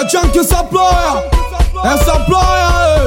A junkie supplier, a supplier.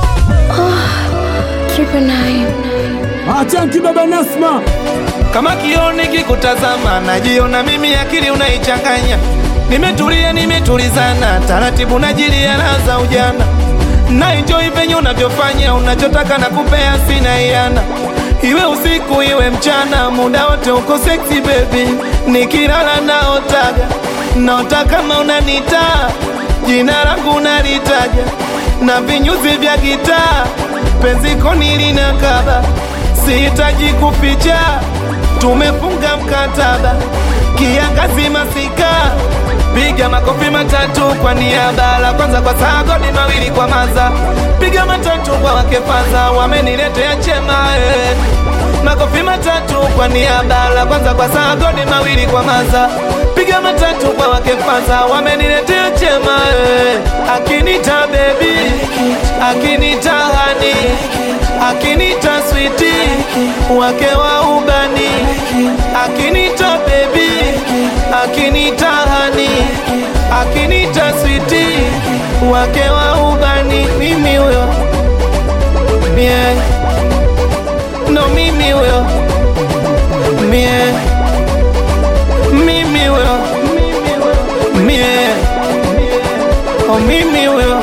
Triple nine. A junkie baba Nasma. kama kioni kikutazama, najiona mimi, akili unaichanganya. Nimetulia, nimetulizana, taratibu najilia raza ujana, na enjoy venye unavyofanya, unachotaka na kupea, sina iana Iwe usiku iwe mchana, muda wote uko sexy baby, nikilala naotaga, naota kama unanita, jina langu unalitaja, na vinyuzi vya gitaa, penzi koni linakaba, sihitaji kuficha tumefunga mkataba, kiangazi masika, piga makofi matatu kwa niaba, la kwanza kwa sagodi, mawili kwa maza, piga matatu kwa wakefaza, wameniletea chema eh. Makofi matatu kwa niaba, la kwanza kwa sagodi, mawili kwa maza, piga matatu kwa wakefaza, wameniletea chema eh. Akinita baby, akinita hani, akinita switi, wake wa ubani, akinita baby, akinita hani, akinita switi, wake wa ubani, mimi huyo mie, no mimi huyo mie, mimi huyo mie, oh mimi huyo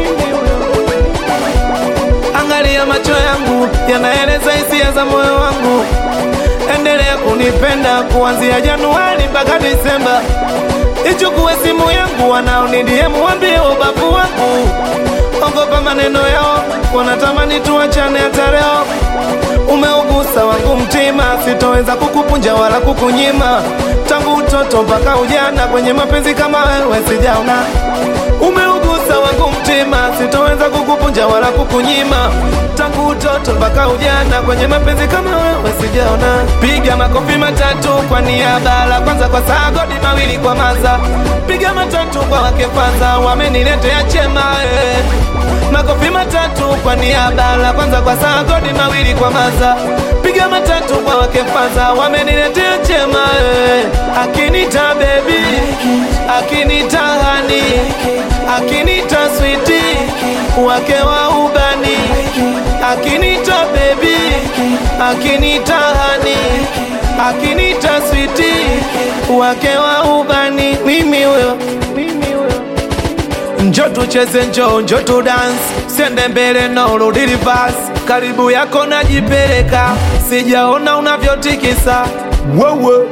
Angalia macho yangu yanaeleza hisia za moyo wangu, endelea kunipenda kuanzia Januari mpaka Disemba. Ichukue simu yangu, wanaonidie muambie ubavu wangu, ogopa maneno yao, wanatamani tuachane hata leo. Umeugusa wangu mtima, sitoweza kukupunja wala kukunyima. Tangu utoto mpaka ujana, kwenye mapenzi kama wewe sijaona. Umeugusa wangu mtima, sitoweza kukupunja wala kukunyima. Tangu utoto mpaka ujana, kwenye mapenzi kama wewe sijaona. Piga makofi matatu kwa niaba, la kwanza kwa sagodi, mawili kwa maza. Piga matatu kwa wakefaza, wameniletea chema eh. Makofi matatu kwa niaba, la kwanza kwa sagodi, mawili kwa maza. Piga matatu kwa wakefaza, wameniletea chema eh. Akinita baby, akinita hani, akinita switi, wake wa ubani, akinita baby, akinita hani, akinita switi, wake wa ubani, mimi huyo, mimi huyo Njo tucheze njo, njo tu dance, sende mbele no rudi reverse. Karibu yako najipeleka, sijaona unavyotikisa wewe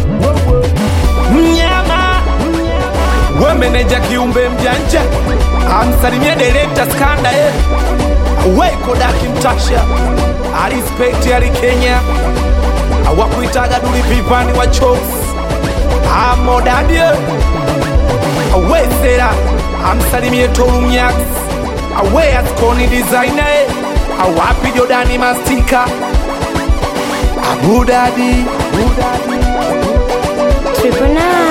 mnyama we meneja kiumbe mjanja, amsalimie direkta skanda ye we kodaki mtasha arispekti ali Kenya awakuitaga duli vivani wa chokes amodadie awe sera amsalimie tolumyax awe askoni designer awapi jodani mastika abudadi Triple nine.